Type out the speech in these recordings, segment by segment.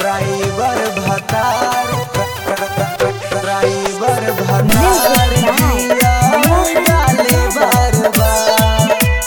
driver भतार driver भतार गिया डाले बार बार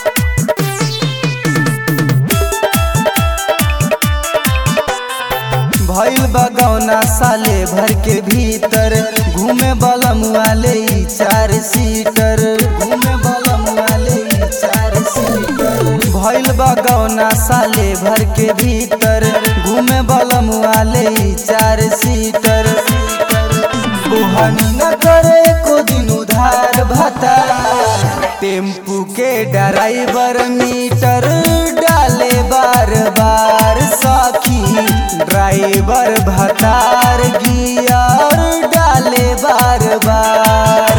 भइल बगौना साले भर के भीतर घूमे बलम वाले ई चार सीटर घूमे बलम वाले ई चार सीटर भइल बगौना साले भर के भीतर घूमे बलम वाले ई चार सीटर बुहानी न करे को दिन उधार भता टेम्पू के ड्राइवर मीटर डाले बार बार सखी ड्राइवर भतार गियर डाले बार बार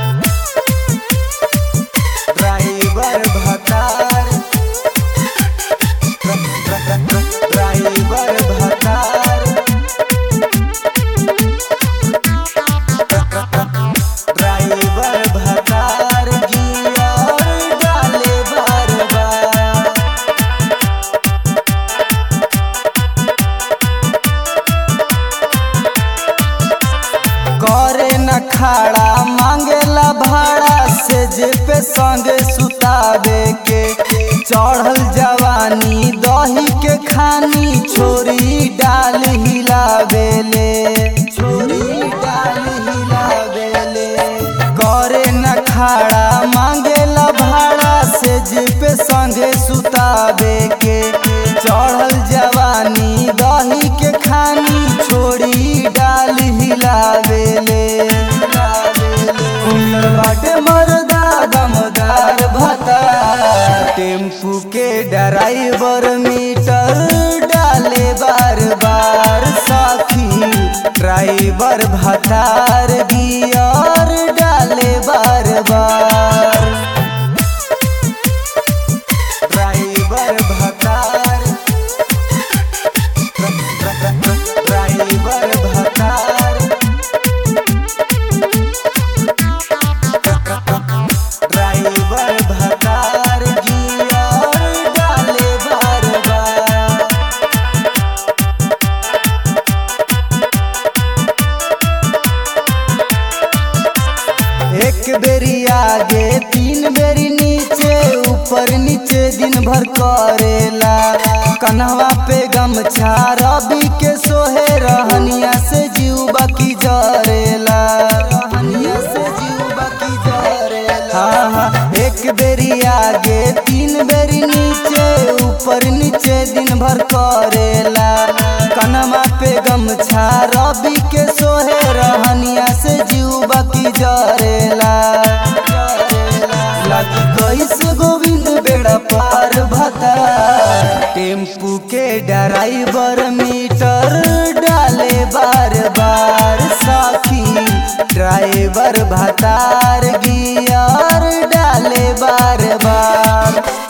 ड्राइवर भतार ड्राइवर भतार ड्राइवर भतार गियर डाले बार बार करे न खाड़ा मांगेला भाड़ा से जे पे संगे सुतावे के चढ़ल जवानी दही के खानी छोरी डाल हिलावेले छोरी डाल हिलावेले करे न खाड़ा मांगेला भाड़ा से जे पे संगे सुतावे के चढ़ल जवानी दही के खानी छोड़ी डाल हिलावेले सुंदर बाटे मर्दा दमदार भता टेम्पू के ड्राइवर मीटर डाले बार बार साखी ड्राइवर भतार गियर डाले बार बार ड्राइवर भतार ड्राइवर भतार ड्राइवर भतार गियर डाले बार बार एक बेरी आगे तीन बेरी नीचे ऊपर नीचे दिन भर करेला कन्हवा पे गमछा रवि के सोहे रहनिया से जीव बाकी जरेला रहनिया से जीव बाकी जरेला हाँ हाँ एक बेरी आगे तीन बेरी नीचे ऊपर नीचे दिन भर करेला कन्हवा पे गमछा रवि के सोहे रहनिया से जीव बाकी जरेला लगी कैसे गोविंद बेड़ा पार भता टेम्पू के ड्राइवर मीटर डाले बार बार साखी ड्राइवर भतार गियर डाले बार बार